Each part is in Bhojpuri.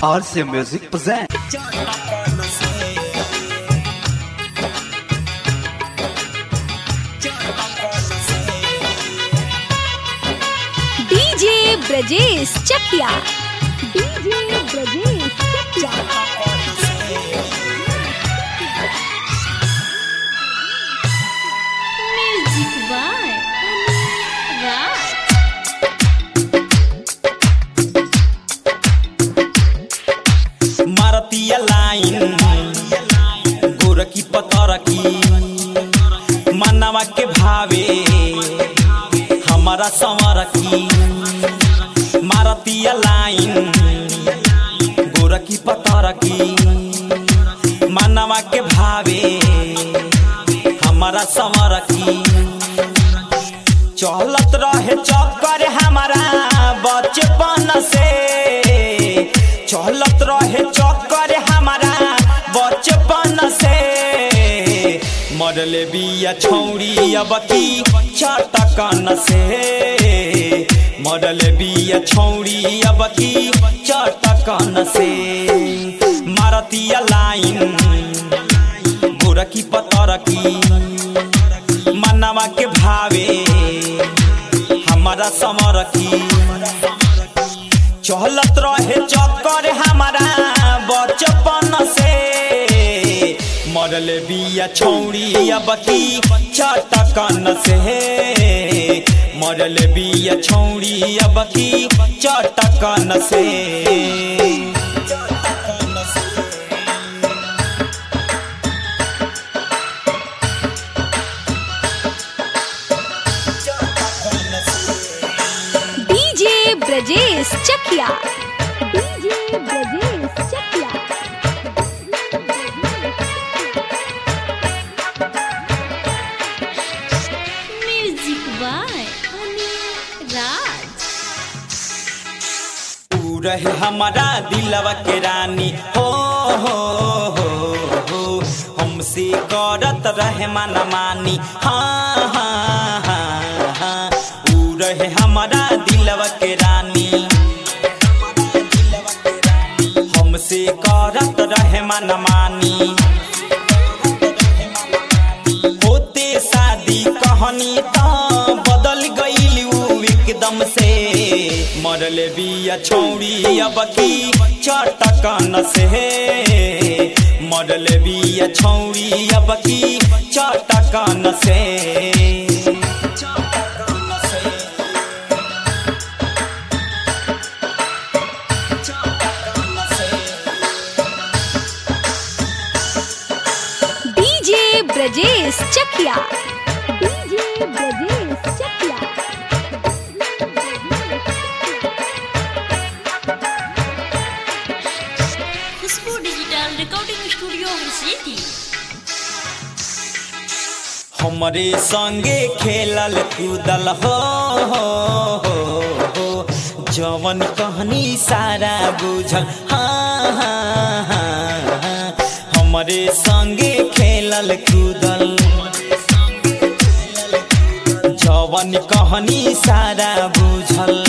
RCA Music present. DJ Brajesh Chakiya DJ Brajesh Chakiya music by Raj मारतीय लाइन गोरकी पतरकी मनवा के भावे हमारा संवरकी मारतीय लाइन गोरकी पतरकी मनवा के भावे हमारा संवरकी चलत रहे चक्कर हमारा बचपन से चलत रहे चक्कर हमारा बचपन से मरले बिया छौरी अब की चटकन से मरले बिया छौरी अब की चटकन से मारतीय लाइन गोरकी पतरकी मनवा के भावे हमारा समरकी चहलत रहे चक्कर हमारा बचपन से मरले बिया छौरी अब की चटकन से मरले बिया छौरी अब की चटकन से DJ Brajesh Chakiya DJ Brajesh Chakiya music by Raj तू रहे हमारा दिलवा के रानी हो हो हो हो हमसे करत रहे मन मानी हाँ हाँ हाँ हाँ तू रहे हमारा दिलवा के रानी हमसे करत रहे मन मानी होते शादी कहानी त बदल गईल उ एकदम से मरले बिया छौरी अब की चटकन से मरले बिया छौरी अब की चटकन से DJ Brajesh Chakiya DJ Brajesh Chakiya Khushbu digital recording studio city हमरे संगे खेलल कूदल हो हो हो हो जवन कहनी सारा बुझल हाँ हाँ हाँ हाँ। हमरे संगे खेलल कूदल जवन कहनी सारा बुझल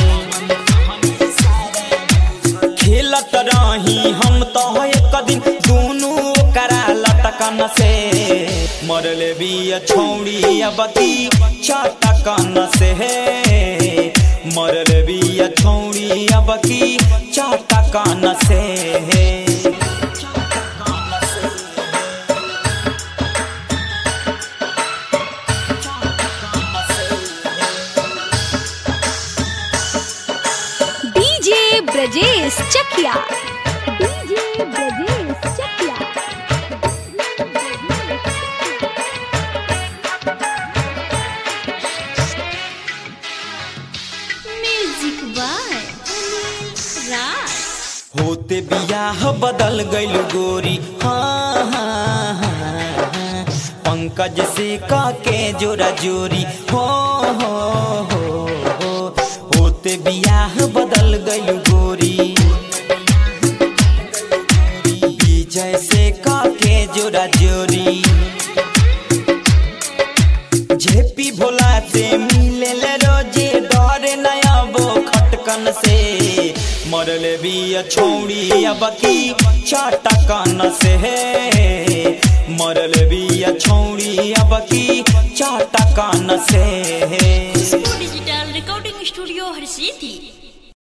खेलत रही हम तो एक दिन दोनों करा लटकन से मरले बिया छौड़ी अब की चटकन से मरले बिया छौड़ी अब की चटकन से DJ Brajesh Chakiya DJ Brajesh Chakiya music by Raj होते बियाह बदल गइल गोरी हाँ हाँ हाँ हाँ। पंकज से का के जोरा जोरी हो हो हो हो होते बियाह बदल गइल गोरी विजय से का के जोरा जोरी झेपी भोला से मिले रोजे डरे नया बो खटकन से मरले बिया बिया छौड़ी अब की चाटा कान से मरल बिया छौड़ी अब की चाटा कान से खुशबू डिजिटल रिकॉर्डिंग स्टूडियो हर सिटी